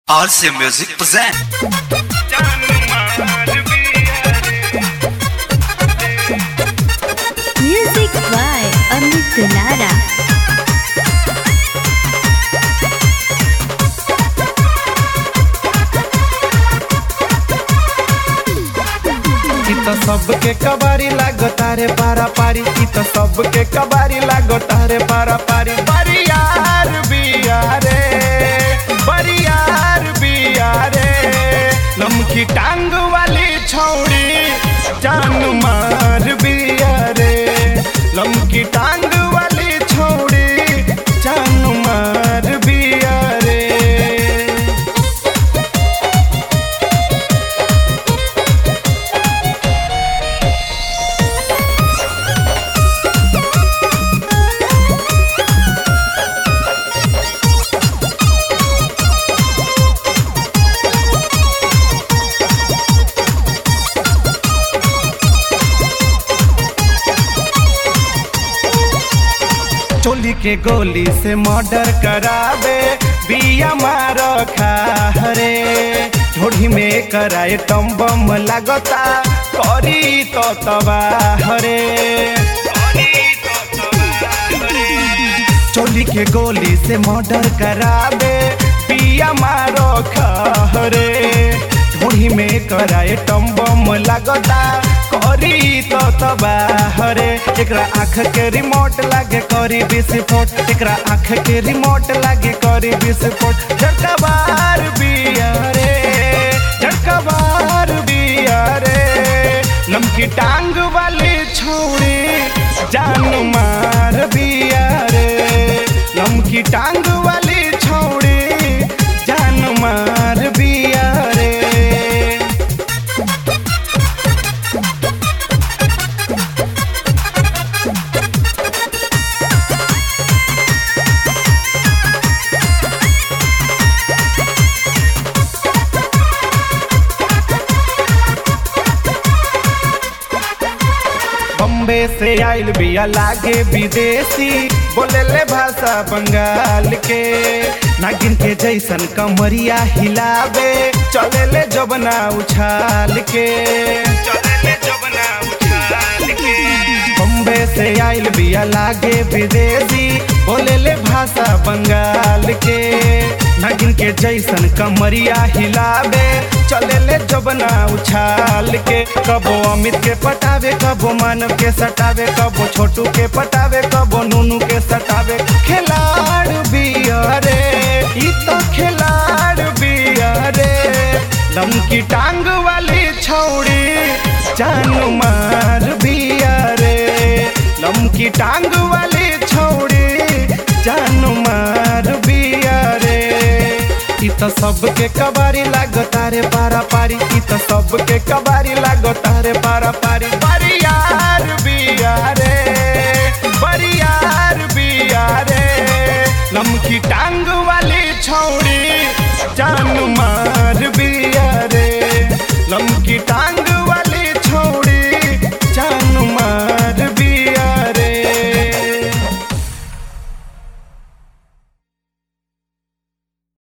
RC Music present. Music by Amit Gunara. इ त सबके कबारी लागो तारे पारा पारी इ त सबके कबारी लागो तारे पारा पारी बरियार बिया रे बरियार बिया रे लमकी टांग वाली छौड़ी जान मार बिया रे लमकी टांग वाली छौड़ी जान मार बिया रे चोली के गोली से मर्डर करावे बिया मार खारे ढोढ़ी में कराए टम बम लागता करी तो तबाहरे चोली के गोली से मर्डर करावे पिया मारो खरे ढोढ़ी में कराए टम बम लागता करी तो तबाहरे एकरा आँख के रिमोट लागे करी विस्फोट एकरा आँख के रिमोट लागे करी विस्फोट झटका बार बिया रे झटका बार बिया रे लमकी टांग वाली छोड़ी जान मार बिया रे लमकी टांग वाली छोड़ी जान मार बिया रे बम्बे से आइल बिया लागे विदेशी बोले ले भाषा बंगाल के नागिन के जैसन कमरिया हिलावे चले ले जबना उछाल के चले ले जबना उछाल के बम्बे से आइल बिया लागे विदेशी बोले ले भाषा बंगाल के नागिन के जैसन कमरिया हिलावे चले ले जबना उछाल के कबो अमित के पटावे कबो मानव के सटावे कबो छोटू के पटावे कबो नूनू के सटावे खिलाड़ बिया रे ई तो खिलाड़ बिया रे लमकी टांग वाली छौड़ी जान मार बिया रे लमकी टांग वाली छौड़ी जान मार बिया रे इ त सबके कबारी लागो तारे पारा पारी इ त सबके कबारी लागो तारे पारा पारी पारी